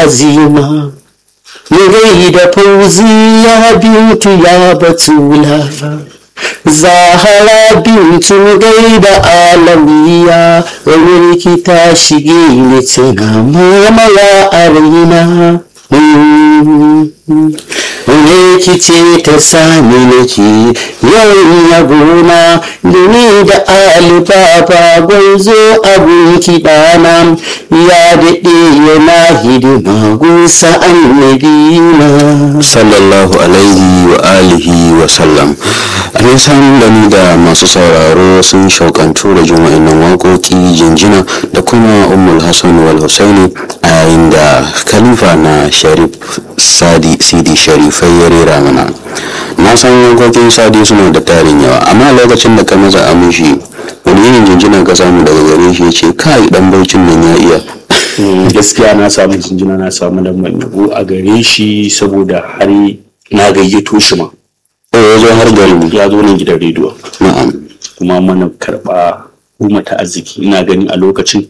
azima mu gaida fauziya bintu ya batula zahara bintu gaida alamiya wani rikita shige ne tana mamaya a raina wani rikice ta sami nake yawan yabona da ni da alibaba gwanzo abin kiɗana ya daɗe yana hidima gunsa annabina sallallahu alaihi wa alihi wa sallam a san da ni da masu sauraro sun shaukantu da jin wa'annan waƙoƙi jinjina da kuma ummul hassan wal husaini a yayin da khalifa na sharif sadi sidi sharifai ya rera mana na san waƙoƙin sadi suna da tarin yawa amma lokacin da ka maza amishi wani irin jinjina ka samu daga gare shi ya ce kai dan baucin nan ya iya gaskiya na samu jinjina na samu lambar yabo a gare shi saboda har na gayyato shi ma ya zo har garin ya zo nan gidan rediyo na'am kuma mana karɓa kuma ta arziki ina gani a lokacin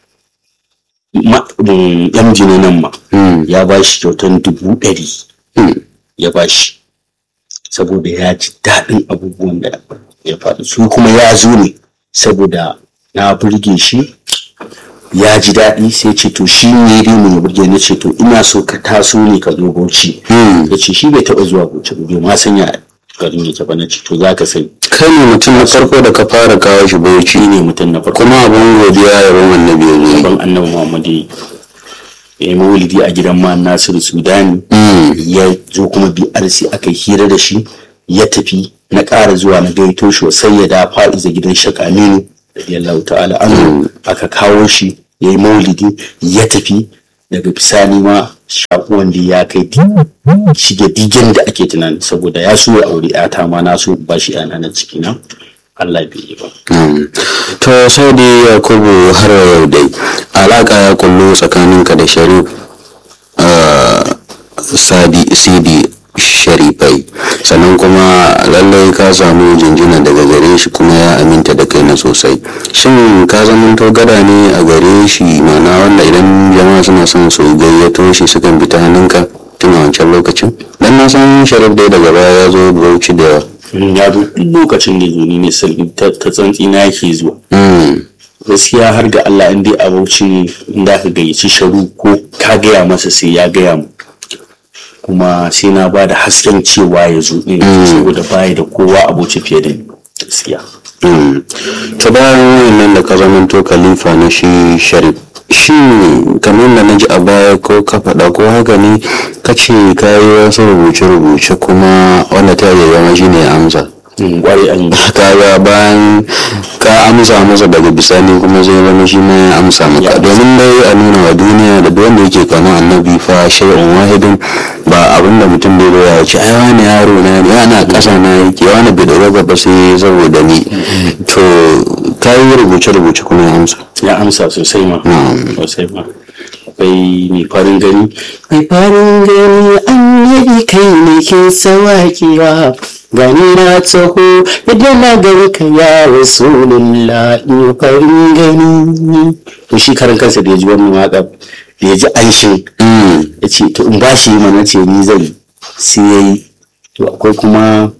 yan jini nan ma ya ba shi kyautan dubu ɗari ya ba shi saboda ya ji daɗin abubuwan da ya faɗi su kuma ya zo ne saboda na burge shi ya ji daɗi sai ce to shi ne dai mu burge na ce to ina so ka taso ne ka zo bauchi ya ce shi bai taɓa zuwa bauchi ba bai ma sanya garin yake ba na ce to za ka sani kai ne mutum na farko da ka fara kawo shi bauchi shi ne mutum na farko kuma abin godiya ya ban annabi ya zo ban annabi muhammad ya yi maulidi a gidan ma nasiru sudani ya zo kuma brc aka yi hira da shi ya tafi na ƙara zuwa na gaito shi sai ya da fa'iza gidan shaka aminu radiyallahu ta'ala an aka kawo shi ya yi maulidi ya tafi daga bisani ma shakuwan da ya kai shige digin da ake tunani saboda ya so ya aure yata ma na so ba shi yana na ciki na Allah bai yi ba. to sai dai yakubu har yau dai alaka ya kullu tsakaninka da sharif sadi sidi sharifai sannan kuma lallai ka samu jinjina daga gare shi kuma ya aminta da kai na sosai shin ka zamanto gada ne a gare shi mana wanda idan jama'a suna son su gayyato shi sukan bi ta hannunka tun a wancan lokacin dan na san sharif dai daga baya ya zo bauchi da yawa ya zo duk lokacin da zo ni ne sarki ta tsantsi na yake zuwa gaskiya har ga Allah in dai a bauchi ne in da ka gayyaci sharu ko ka gaya masa sai ya gaya mu kuma sai na ba da hasken cewa ya zo ɗin saboda baya da kowa aboci fiye da ni gaskiya ta bayan wannan da ka zamanto khalifa na shi sharif shi kamar da na ji a baya ko ka faɗa ko haka ne ka ce ka yi wasu rubuce-rubuce kuma wanda ta yi zama shi ne amsa kwarai an yi kaga bayan ka amsa masa daga bisani kuma zai zama shi ma ya amsa maka domin dai a nuna wa duniya da duk wanda yake kama annabi fa shay'un wahidin ba abin da mutum bai doya ya ce ai wani yaro na ne ana ƙasa na yake wani bai dora gaba sai saboda ni to ka yi rubuce-rubuce kuma ya amsa ya amsa sosai ma sosai ma akwai mai farin gani mai farin gani annabi kai ne ke sawaƙiwa gani na taho idan na gani ka ya rasulullah in farin gani to shi karan kansa da ya ji wannan waƙa da ya ji anshin ya ce to in ba shi mana ce ni zai sai ya yi to akwai kuma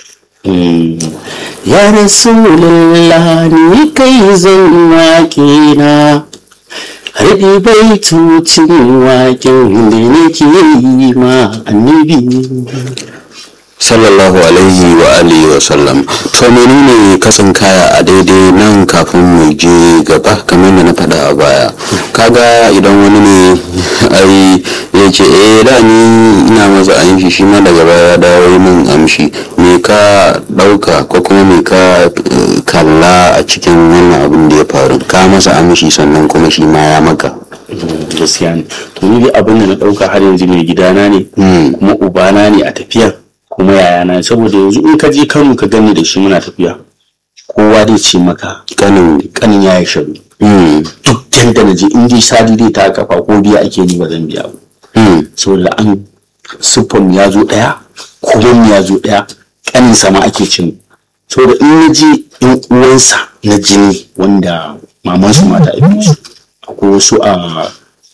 ya rasulullah ni kai zan waƙe na harbi baitocin waƙen da nake yi ma annabi sallallahu alaihi wa alihi wa sallam to menene katsin kaya a daidai nan kafin mu je gaba kamar da na faɗa a baya kaga idan wani ne ai ya ce eh da ni ina maza amshi shi ma daga baya dawo min amshi me ka ɗauka ko kuma me ka kalla a cikin wannan abin da ya faru ka masa amshi sannan kuma shi ma ya maka gaskiya ne to ni dai abin da na ɗauka har yanzu mai gidana ne kuma ubana ne a tafiya kuma yayana saboda yanzu in ka je Kano ka gani da shi muna tafiya kowa dai ce maka kanin kanin ya yi sharu duk yanda na je in dai sadi dai ta kafa ko biya ake ni ba zan biya ba saboda an siffon ya zo ɗaya kuma ya zo ɗaya kanin sama ake cin saboda in na je in uwansa na jini wanda mamansu mata aikin su akwai wasu a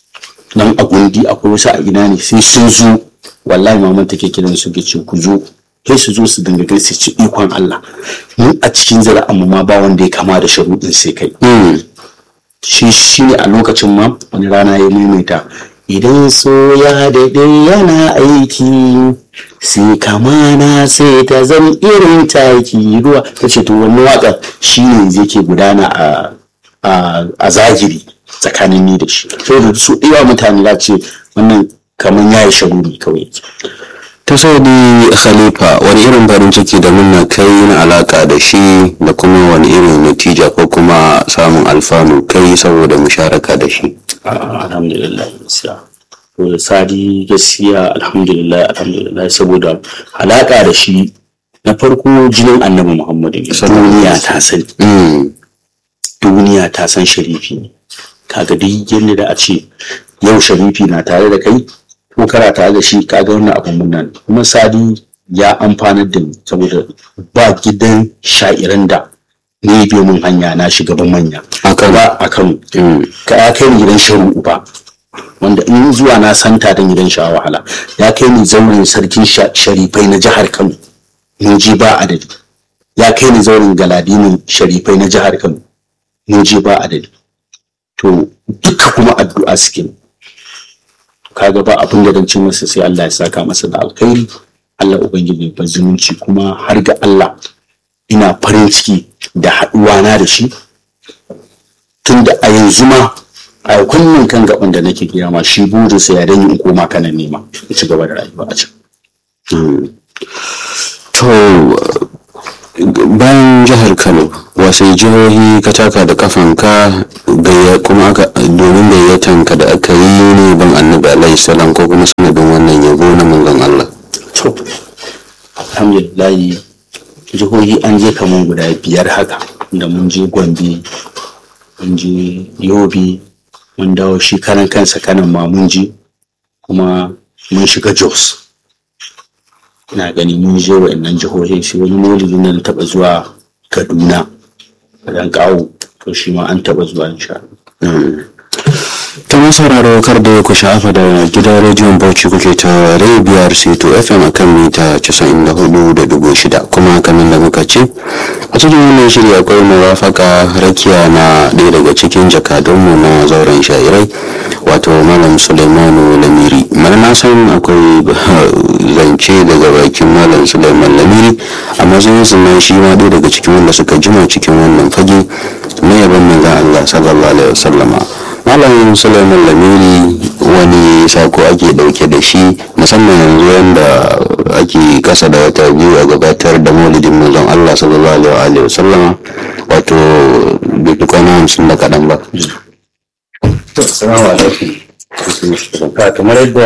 nan a gundi akwai wasu a ina ne sai sun zo wallahi maman take kiran su ke ce ku zo sai su zo su dinga gaisa ci ikon Allah mu a cikin zira'an mu ma ba wanda ya kama da sharuɗin sai kai shi shi ne a lokacin ma wani rana ya maimaita idan so ya daidai yana aiki sai kamana sai ta zama irin taki ruwa ta ce to wani waƙar shi ne zai ke gudana a a zahiri tsakanin ni da shi saboda su iya mutane za ce wannan kamar ya yi shaguri kawai ta saudi khalifa wani irin farin ciki da muna kai na alaka da shi da kuma wani irin natija ko kuma samun alfanu kai saboda musharaka da shi alhamdulillah gaskiya to sadi gaskiya alhamdulillah alhamdulillah saboda alaka da shi na farko jinin annabi muhammadu ne duniya ta sani duniya ta san sharifi ne kaga duk yadda da a ce yau sharifi na tare da kai ko kana tare da shi kaga wannan abun munnan kuma sadi ya amfanar da ni saboda ba gidan sha'iran da ni bai mun hanya na shugaban manya ba a kano ka ya kai ni gidan sharu ba wanda in zuwa na santa don gidan sha wahala ya kai ni zauren sarkin sharifai na jihar kano mun ji ba adadi ya kai ni zauren galadinin sharifai na jihar kano mun ji ba adadi to duka kuma addu'a suke kaga ba abin da ci masa sai Allah ya saka masa da alkhairi Allah ubangiji ba zumunci kuma har ga Allah ina farin ciki da haɗuwa na da shi tunda a yanzu ma a kunnin kan gaban da nake gaya ma shi burinsa ya danyi in koma kanan nema in ci gaba da rayuwa a can. to bayan jihar kano wasu jihohi ka taka da kafanka kuma aka domin gayyatan ka da aka yi ne ban annabi alaihi salam ko kuma sanadin wannan yabo na manzon Allah to alhamdulillah jihohi an je kaman guda biyar haka da mun je gombe mun je yobe mun dawo shi karan kansa kanan ma mun je kuma mun shiga jos ina gani mun je wa'annan jihohi shi wani maulidi na taɓa zuwa kaduna a dan kawo to shi ma an taɓa zuwa insha ta masauraro kar da ku shafa da gidan rediyon bauchi kuke ta biyar seto fm akan mita 94.6 kuma kamin da muka ce a cikin wannan shirya akwai mawafaka rakiya na ɗaya daga cikin jakadunmu na zauren shairai wato malam suleimanu lamiri mana na san akwai zance daga bakin malam suleiman lamiri a matsayin su na shi ma ɗaya daga cikin wanda suka jima cikin wannan fage na yaban manzan allah sallallahu alaihi wasallama malam suleiman lamiri wani sako ake dauke da shi musamman yanzu yadda ake kasa da wata biyu a gabatar da maulidin manzon allah sallallahu alaihi wasallama wato bai fi kwana hamsin da kaɗan ba Assalamu alaikum. kamar yadda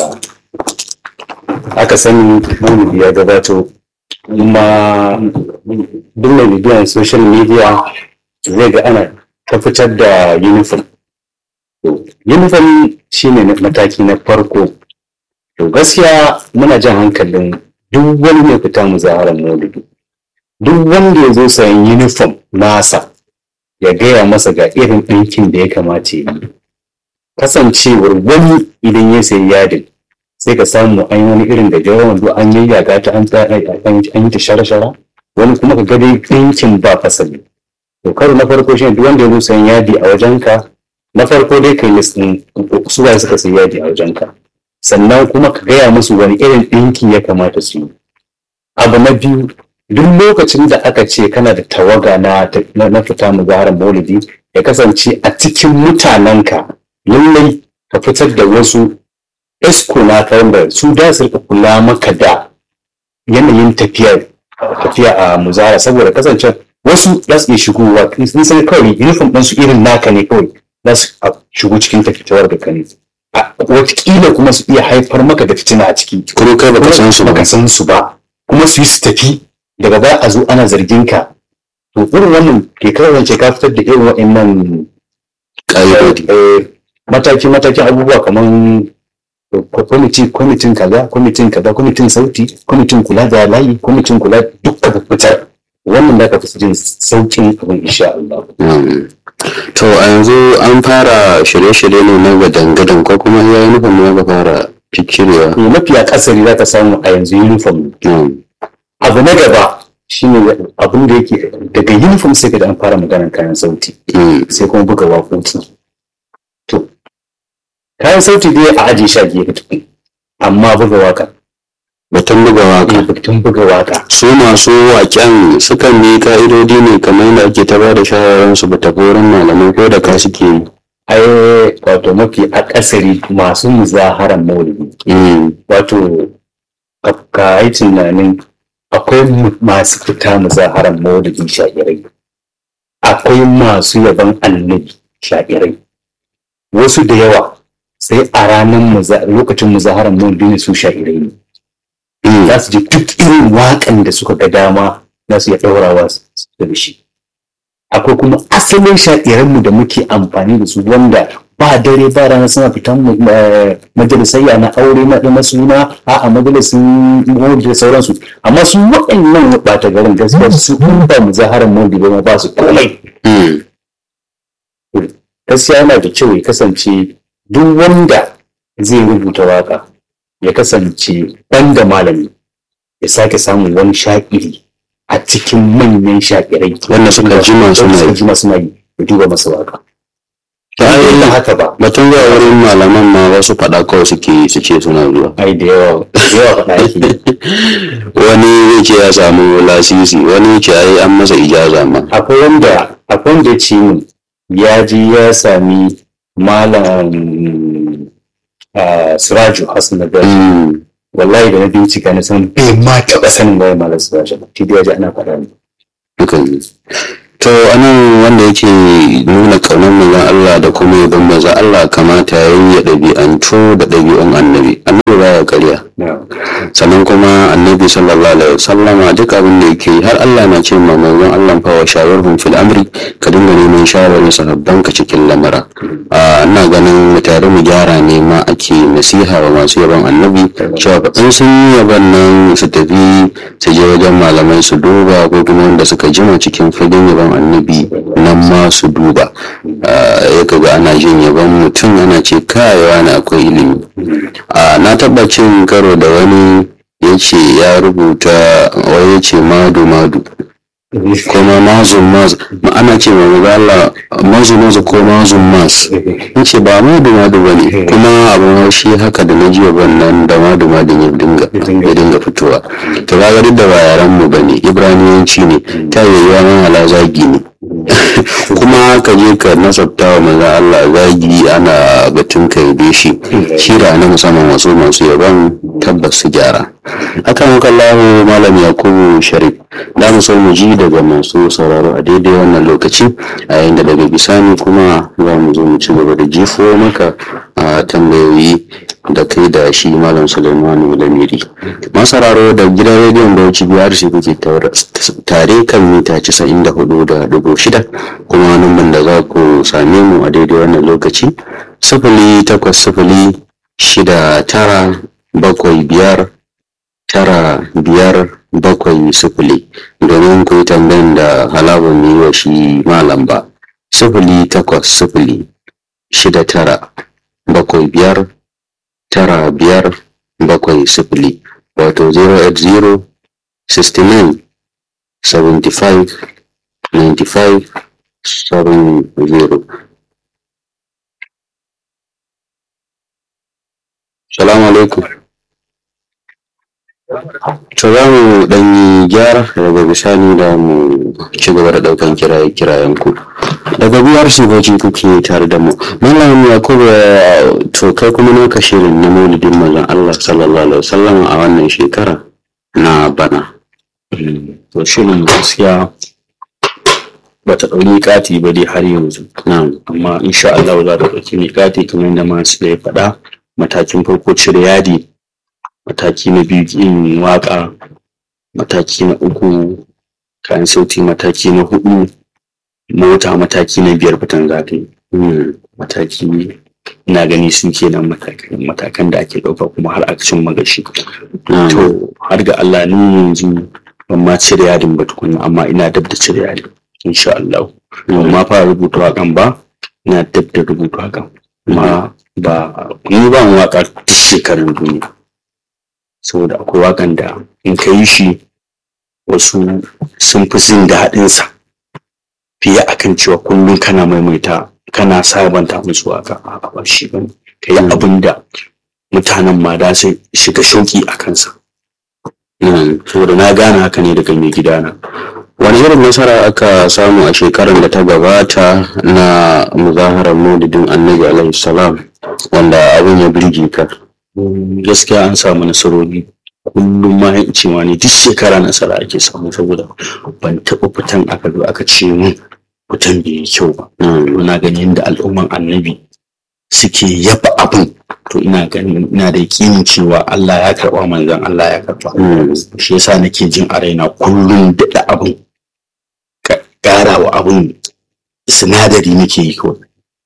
aka sani maulidi ya gabato kuma duk mai bibiyan social media zai ga ana ta fitar da uniform uniform shine mataki na farko to gaskiya muna jan hankalin duk wani mai fita muzaharar maulidi duk wanda ya zo sayan uniform nasa ya gaya masa ga irin ɗinkin da ya kamata yi kasancewar wani idan ya sayi yadin sai ka samu an yi wani irin da jawo wando an yi yaga ta an yi ta shara-shara wani kuma ka ga dai ɗinkin ba fasali to karo na farko shi duk wanda ya zo sayan yadi a wajenka na farko dai kai list ɗin su waye suka sayi yadi a wajenka sannan kuma ka gaya musu wani irin ɗinki ya kamata su yi abu na biyu duk lokacin da aka ce kana da tawaga na na fita muzaharar maulidi ya kasance a cikin mutanenka lallai ka fitar da wasu esko na wanda su da su rika kula maka da yanayin tafiya tafiya a muzara saboda kasance wasu za su iya shigowa sun san kawai uniform ɗinsu irin naka ne kawai za su shigo cikin tafiyar da ka ne wataƙila kuma su iya haifar maka da fitina a ciki kuma kai baka san su ba baka san su ba kuma su yi su tafi daga baya a zo ana zargin ka to irin wannan ke kasance ka fitar da irin wa'annan ƙa'idodi mataki matakin abubuwa kamar kwamiti kwamitin kaza kwamitin kaza kwamitin sauti kwamitin kula da layi kwamitin kula dukkan fitar wannan da ka fi jin saukin abin insha Allah to a yanzu an fara shirye-shirye ne na gadan-gadan ko kuma ya yi nufin ne ga fara ciccirewa to mafiya kasari za ka samu a yanzu uniform Na'am. abu na gaba shine abin da yake daga uniform sai ka da an fara maganar kayan sauti Mm. sai kuma buga waƙoƙi to kayan sauti dai a ajiye shi a gefe tukun amma buga waka batun buga waka batun buga waka su masu waken sukan bi ka'idodi ne kamar yadda ake ta ba da shawararsu ba tafi wurin malamai ko da ka suke yi ai wato mafi akasari masu muzaharan maulidi Mm. wato ka- ka yi tunanin akwai mu- masu fita muzaharan maulidi sha'irai akwai masu yaban annabi sha'irai wasu da yawa sai a ranar muza- lokacin muzaharan maulidi ne su sha'irai ne Mm. za su ji duk irin waƙan da suka ga dama za su iya ɗaurawa su da shi akwai kuma asalin sha'iranmu da muke amfani da su wanda ba dare ba rana suna fitan mu- eh, majalisayya na aure na na suna a a majalisun mawudi da sauransu amma su waɗannan ɓata garin gaskiya su in ba mu zaharar mawudi ba ma ba su komai Mm. gaskiya yana da kyau ya kasance duk wanda zai rubuta waka ya kasance da malami ya sake samun wani sha'iri a cikin manyan sha'irai Wanda suka jima suna Wanda suka yi. jima suna yi ya duba masa waka Ta ba yi- da haka ba batun zuwa wurin malaman ma wasu faɗa kawai suke yi su ce suna zuwa ai da yawa da yawa faɗa yake wani zai ce ya samu lasisi wani ya ce ai an masa ijaza ma akwai wanda akwai wanda ya ce min ya ji ya sami malam ah, Siraju Hassan Nagari Mm. wallahi da na bincika na san bai ma taɓa sanin waye malam Siraju ba shi da ya ji ana faɗa ne Hakan ne. To anan wanda yake nuna ƙaunar manzon Allah da kuma yabon manzon Allah kamata ya yi ya ɗabi'antu da ɗabi'un annabi. Annabi baya ƙarya. Sannan kuma annabi sallallahu alaihi wasallama duk abin da yake yi har Allah na ce ma manzon Allah fa wa shawarhum fil amri ka dinga neman shawarin sahabban ka cikin lamara. Ah, ina ganin mu tare mu gyara ne ma ake nasiha wa masu yabon annabi cewa fa in sun yi yabon nan su tafi su je wajen malamai su duba ko kuma wanda suka jima cikin fagen yabon annabi nan ma su duba Ah, ya kaga ana jin yabon mutum ana ce kayawa na akwai ilimi Ah, na taɓa cin karo da wani ya ce ya rubuta wai ya ce madu madu kuma mazun maz ma ana ce ma maza Allah mazu mazu ko mazun mas in ce ba madu madu ba ne kuma abin haushi haka da na jiya ban nan da madu madu ya dinga ya dinga fitowa to kaga duk da ba yaran mu bane ibraniyanci ne ta yiwuwa man hala zagi ne kuma ka je ka nasabta wa maza Allah zagi ana batun ka yabe shi shira na musamman wasu masu yaban tabbas su gyara akan kallahu malam yakubu sharif da mu so mu ji daga masu sauraro a daidai wannan lokaci a yayin da daga bisani kuma za mu zo mu ci gaba da jifo maka a tambayoyi da kai da shi malam Suleimanu Lamiri. Masararo da gidan rediyon Bauchi biyar shi kuke tare kan mita 94.6 kuma numban da za ku same mu a daidai wannan lokaci sifili takwas sifili shida tara bakwai biyar tara biyar bakwai sifili domin ku yi tambayin da halabar mu yi wa shi malam ba sifili takwas sifili shida tara bakwai biyar tara biyar bakwai sifili wato 080 69 75 95 70 salamu alaikum to za mu ɗan yi gyara daga bisani da mu ci gaba da ɗaukan kiraye kirayen ku daga biyar sifoci kuke tare da mu malam yakubu to kai kuma naka shirin na maulidin manzon Allah sallallahu alaihi wasallam a wannan shekara na bana to shirin gaskiya ba ta ɗauki kati ba dai har yanzu na'am amma insha Allah za ta ɗauki miƙati kamar da masu da ya faɗa matakin farko cire yadi mataki na biyu yin waƙa mataki na uku kayan sauti mataki na hudu mota mataki na biyar fitan za ta yi Hmm. mataki ina gani sun kenan matakan matakan da ake ɗauka kuma har aka cin magashi na'am to har ga Allah ni yanzu ban ma cire yadin ba tukunna amma ina dab da cire yadin insha Allah amma fara rubuta waƙan ba na dab da rubuta waƙan amma ba ni ba mu waƙa duk shekarun duniya saboda akwai waƙan da in ka yi shi wasu sun fi jin daɗinsa fiye akan cewa kullum kana maimaita kana sabanta musu waƙa a ba shi ba ka yi abin da mutanen ma da sai shiga shauƙi a kansa saboda na gane haka ne daga mai gidana wani irin nasara aka samu a shekarar da ta gabata na muzaharar maulidin annabi alaihi salam wanda abin ya birge ka gaskiya an samu nasarori kullum ma in ce ma ne duk shekara nasara ake samu saboda ban taɓa fitan aka zo aka ce mun fitan bai yi kyau ba na gani yadda al'umman annabi suke yaba abin to ina ganin ina da yakinin cewa Allah ya karɓa manzon Allah ya karɓa shi yasa nake jin a raina kullum daɗa abin ƙara wa abin sinadari nake yi kawai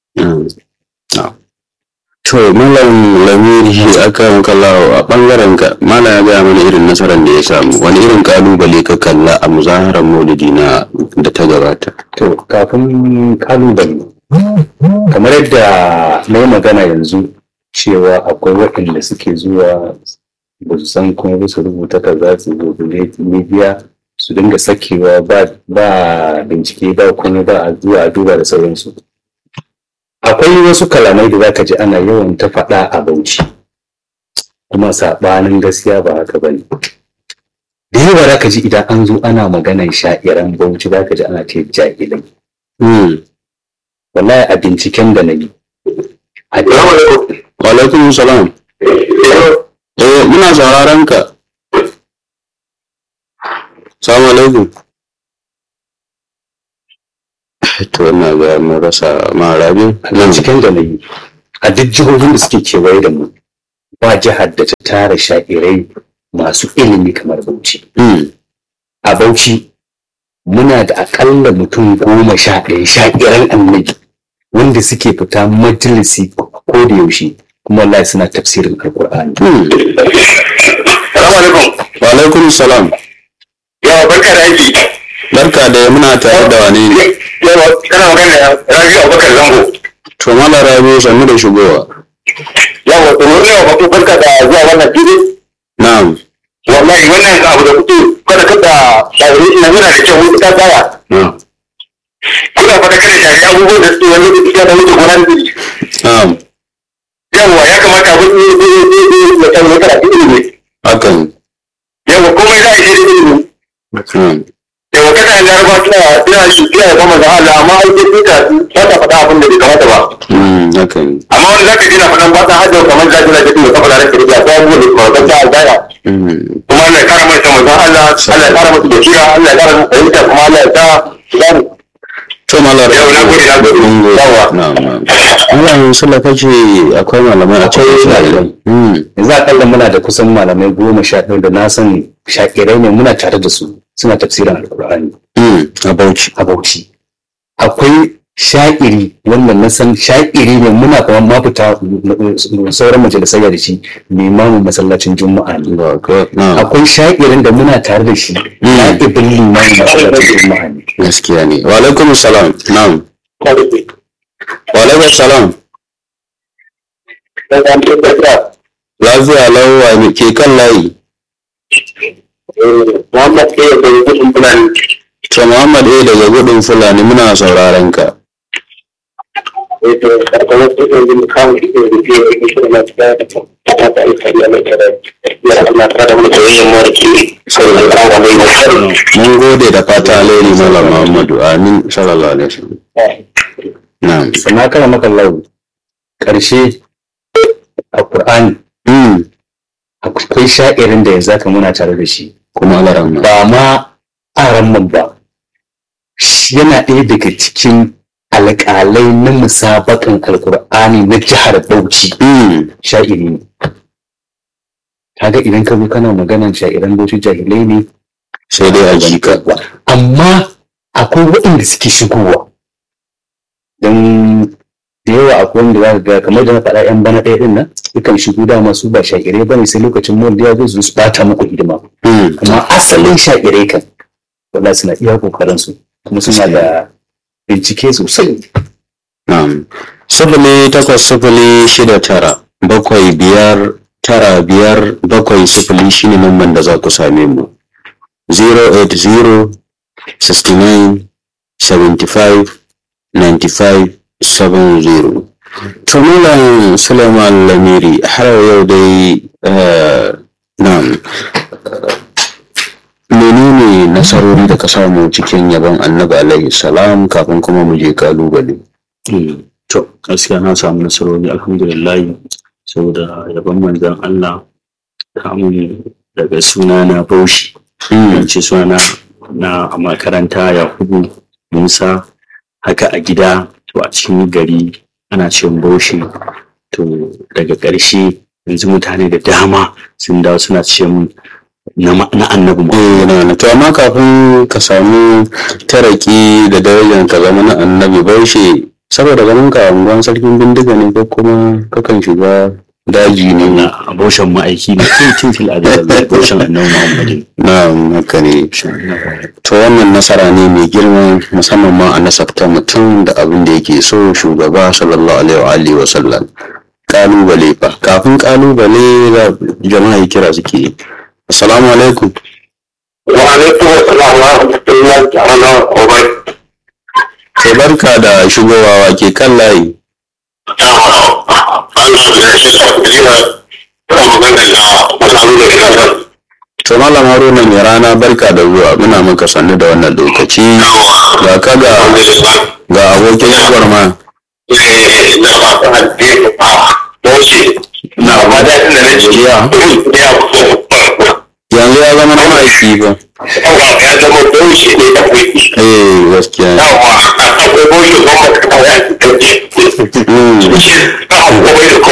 to malam lamiri aka kallawa a bangaren ka malam ya gaya mana irin nasarar da ya samu wani irin kalubale ka kalla a muzaharar maulidi na da ta gabata to kafin kalubale kamar yadda na yi magana yanzu cewa akwai waɗanda suke zuwa ba su san kuma ba su rubuta ka za su zo media su dinga sakewa ba bincike ba kuma ba a zuwa a duba da sauransu akwai wasu kalamai da zaka ji ana yawan ta faɗa a bauchi kuma saɓanin gaskiya ba haka ba ne da yawa zaka ji idan an zo ana maganan sha'iran bauchi zaka ji ana ce jahilai wallahi a binciken da na yi wa alaikum salam eh muna sauraron ka salamu alaikum to ina ga mun rasa marabi binciken da na yi a duk jihohin da suke kewaye da mu ba jihar da ta tara sha'irai masu ilimi kamar bauchi a bauchi muna da akalla mutum goma sha ɗaya sha'iran annabi wanda suke fita majalisi ko da yaushe kuma wallahi suna tafsirin alkur'ani Salamu alaikum. wa alaikum salam Yawa barka da aiki. barka da muna tare da wane ne Yawa kana magana da Rabi Abubakar Zango. to mala rabi sannu da shigowa Yawa to mun yawa bako barka da zuwa wannan fili. na'am Wallahi wannan abu da kuke kada kada shawari ina yana da kyau wani ta tsaya. na'am Kuna fata kada shari abubuwan da suke wani lokaci ya da wuce gona da iri. na'am Yawa ya kamata abin ne ne ne ne ne ya kan wata da ilimi. hakan Yawa komai za a yi da ilimi. na'am Yawa kada an jaraba suna suna yi suna yi kuma da Allah amma ai sai duka ba ta faɗa abin da bai kamata ba. Mm, hakan amma wani zaka ji na faɗan ba ta hajjar kamar da jina da kuma saboda rake da ta abubuwa da kuma kan ta albaya Mm, kuma Allah ya kara mai san manzon Allah Allah ya kara masa basira Allah ya kara masa fahimta kuma Allah ya sa gani to mala rabi Yau, na gode, na gode. mun gode. Yawa. na'am na'am Allah sula kace akwai malamai a cikin Akwai sha'irai malamai. Mm, yanzu akalla muna da kusan malamai goma sha ɗaya da na sani shakirai ne muna tare da su suna tafsirin alkur'ani mm, a bauchi a bauchi akwai sha'iri wanda na san sha'iri ne muna kuma mafita sauran majalisai da shi limamin masallacin juma'a ne ba ka na'am akwai sha'irin da muna tare da shi na'ibin limamin masallacin juma'a ne gaskiya ne wa alaikum salam na'am wa alaikum salam lafiya lawa ne ke kan layi Muhammad ke da gudun fulani to Muhammad eh daga gudun fulani muna sauraron ka wato karkamar kudin yin kawo shi da rufe da ke shirin masu da ta ta yi kariya mai kare ya Allah ta da mutu yin marki sauran kawo mai mai mun gode da fata alheri malam Muhammadu amin sallallahu alaihi wasallam na'am sannan kana maka lau ƙarshe a ƙur'ani mm, akwai sha'irin da yanzu haka muna tare da shi kuma alaran ma ba ma aran ba shi yana ɗaya daga cikin alƙalai na musabakan alƙur'ani na jihar Bauchi mm, sha'iri ne kaga idan ka zo kana maganan sha'iran Bauchi jahilai ne sai dai a jika amma akwai waɗanda suke shigowa don da yawa akwai wanda za ka ga kamar da na faɗa yan bana ɗaya ɗin nan sukan shigo dama su ba sha'irai ba ne sai lokacin mawar ya zo su bata muku hidima mm, amma asalin sha'irai kan wallahi suna iya kokarin su kuma suna da bincike sosai Na'am. Sifili takwas sifili shida tara bakwai biyar tara biyar bakwai sifili shine lamban da za ku same mu. 080 69 75 95 70. To Malam Suleiman Lamiri har yau dai eh, na'am. Menene nasarori da ka samu cikin yabon annabi alaihi salam kafin kuma mu je kalubale? Mm, To, gaskiya na samu nasarori alhamdulillah saboda yaban manzan Allah kamun daga suna na Bauchi. Mm. ce suna na a makaranta Yakubu Musa haka a gida to a cikin gari ana cin Bauchi. To daga ƙarshe yanzu mutane da dama sun dawo suna ce mun na ma- na annabi mu. Eh, na na to amma kafin ka samu taraki da darajar ka zama na annabi baushe saboda ganin ka a unguwan sarkin bindiga ne ko kuma kakan shiga daji ne na aboshan ma'aiki ne tun tun fil adal aboshan annabi Muhammadin. na haka ne to wannan nasara ne mai girma musamman ma a nasabta mutum da abin da yake so shugaba sallallahu alaihi wa alihi wa sallam kalubale fa kafin kalubale za jama'a ya kira suke yi. assalamu alaikum وعليكم السلام ورحمة الله تعالى وبركاته. sai barka da shigowa wa ke kan layi To Malam Haruna mai rana barka da zuwa muna maka sannu da wannan lokaci ga ka ga ga abokin yawar ma yanzu ya zama na ma'aiki ba eh gaskiya ne Mm,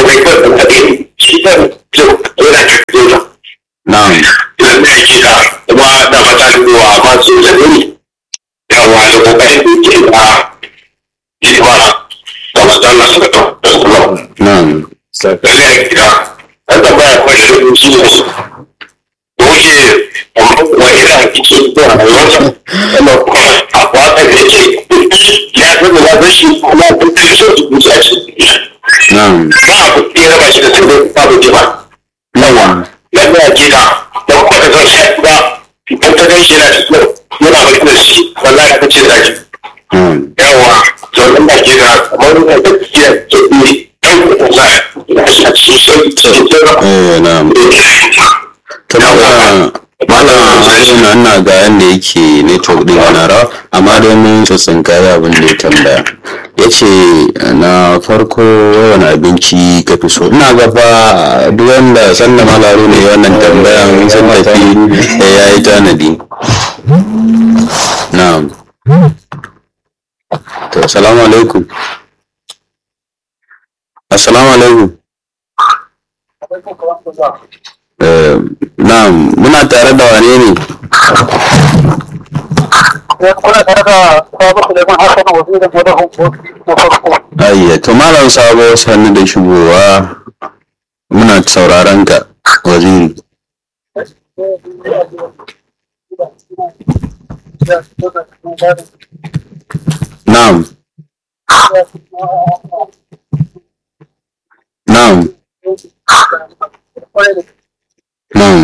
na'am idan da yake da kuma da matsaluwa masu zanini yawa da kokarin da yake da hidima da matsala suka da kuma na'am da zai gida an tambaya kwashe shi ne da wuce wani da kike da rayuwarsa wanda kuma a wata da yake ya fi da zafi shi kuma kun fi so su kusa shi na'am ba a kuɗi ya raba shi da sai babu jima yawa yadda ya gida don kuma ka zan shi ba idan ka gan shi yana cikin yana baki da shi wallahi ka ce zaki na'am yawa zaune da gida kamar da ta ce ke ne kan kuɗin sa ya shi a cikin sauki cikin sauki eh na'am to malam malam Haruna ina ga yanda yake network din yana rawa amma dai mun tsotsin kaya abin da ya tambaya yace na farko wani abinci ka fi so ina ga fa duk wanda sanda malaru ne wannan tambayan sun tafi eh, ya yi tanadi na'am to assalamu alaikum assalamu alaikum Eh, na'am muna tare da wane ne kuna tare da sabon Suleiman Hassan wazirin wadahun kofi na farko. ayya to malam sabo sannu da shigowa muna sauraron ka waziri na'am na'am na'am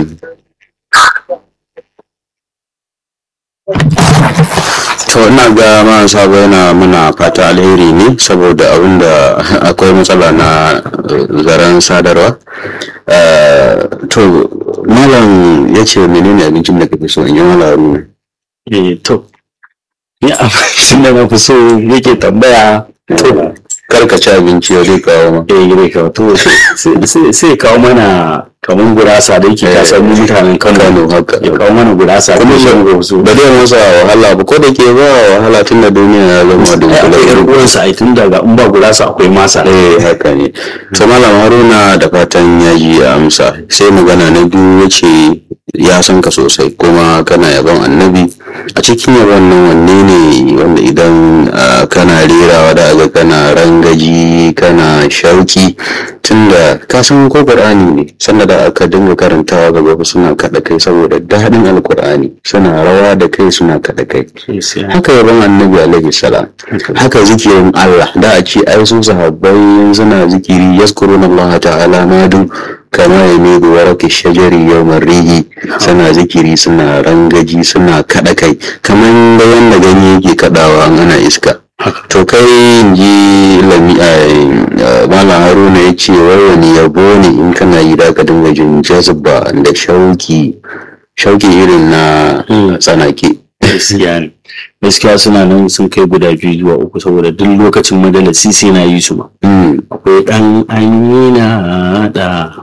to ina ga man sabo yana muna fata alheri ne saboda abinda akwai matsala na eh, zaren sadarwa Eh, to malam ya ce menene abincin da kake so in yi malam ne Eh, to, ni abincin da na fi so yake tambaya to karka ci abinci ya zai kawo ma eh zai kawo to sai- sai sai kawo mana kamar gurasa da yake kasar mu mutanen Kano Kano haka ya kawo mana gurasa kuma da shi shan gozo ba zai masa wahala ba ko da ke ba wahala tun da duniya ya zama ai akwai yar dunkule uwansa ai tun daga in ba gurasa akwai masa eh haka ne to malam haruna da fatan ya ji ya amsa sai magana na biyu wace ya san ka sosai kuma kana yabon annabi a cikin yabon nan wanne ne wanda idan ah, kana rerawa da aga kana rangaji kana shauki tunda ka san ko qur'ani ne sanda da aka dinga karantawa gaba fa suna kada kai saboda daɗin alqur'ani suna rawa da kai suna kada kai haka yabon annabi alaihi salam haka zikirin Allah da a ce ai su sahabbai suna zikiri yazkuruna Allah ta'ala madu kama ya ne da warake shajari yau rihi suna zikiri suna rangaji suna kada kai kamar da yanda ganye yake kadawa an ana iska to kai in ji lami a malam haruna ya ce wai wani yabo ne in kana yi da ka dinga jin jazba da shauki shauki irin na tsanake gaskiya ne gaskiya suna nan sun kai guda biyu zuwa uku saboda duk lokacin madalasi sai na yi su ma Mm. akwai ɗan amina da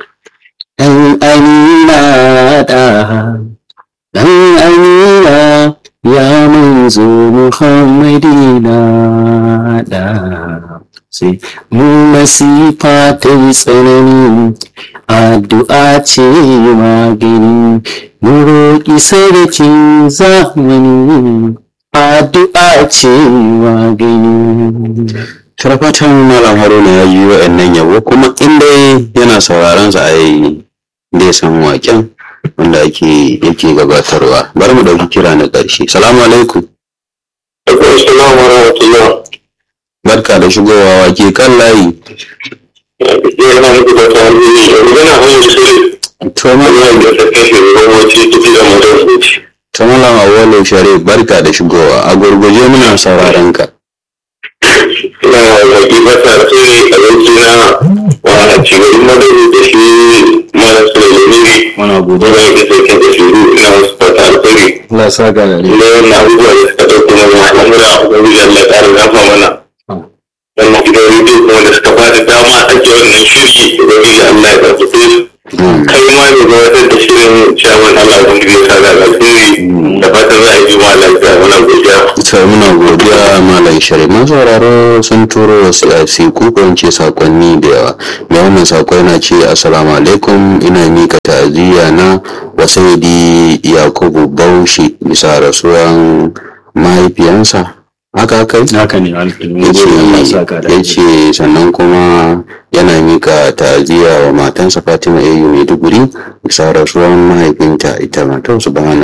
ɗan amina da ɗan amina ya manzo muhammadina da sai mu masifa ta yi tsanani addu'a ce magani mu roƙi sarkin zamani addu'a ce magani Tarfatan Malam Haruna ya yi wa'annan yabo kuma inda yana sauraron sa ai dai san waken wanda ake yake gabatarwa. Bari mu dauki kira na ƙarshe. Salamu alaikum. Akwai salamu rahmatullah. Barka da shigowa wake kan layi. Yana muku da tarihi yanzu yana hanyar shirin. To Malam Wannan da ta kashe gwamnati tafi da mutum. to Malam Awwalu Sharif barka da shigowa. A gurguje muna sauraron ka. Ina zaki masa sai abinci na wa cigarin madari da shi mara su da lamiri. muna gobe Wanda yake sauke da shiru ina wasu fata alfari. Allah sa ga da Inda wannan abubuwa da suka ɗauko mana al'amura a gwamnati Allah ya ƙara zafa mana. Wannan gidan rediyo kuma da suka ba da dama ake wannan shiri gwamnati Allah ya ƙarfafe su. kai ma ne ga wata da shirin ciyaman Allah kun ya sa da alheri da fatan za a yi juma'a lafiya muna godiya. To muna godiya Malam Sharif. Masu sauraro sun turo wasu ko ko in ce sakonni da yawa. Mai wannan sako yana ce Assalamu alaikum ina mika ta'aziyya na wa Saidi Yakubu Bauchi bisa rasuwan mahaifiyansa. Haka haka yi? haka ne alƙalmi Allah sa ga da ya ce sannan kuma yana mika ta'aziyya wa matansa Fatima Ayyu Maiduguri bisa rasuwan mahaifinta ita ma to subhana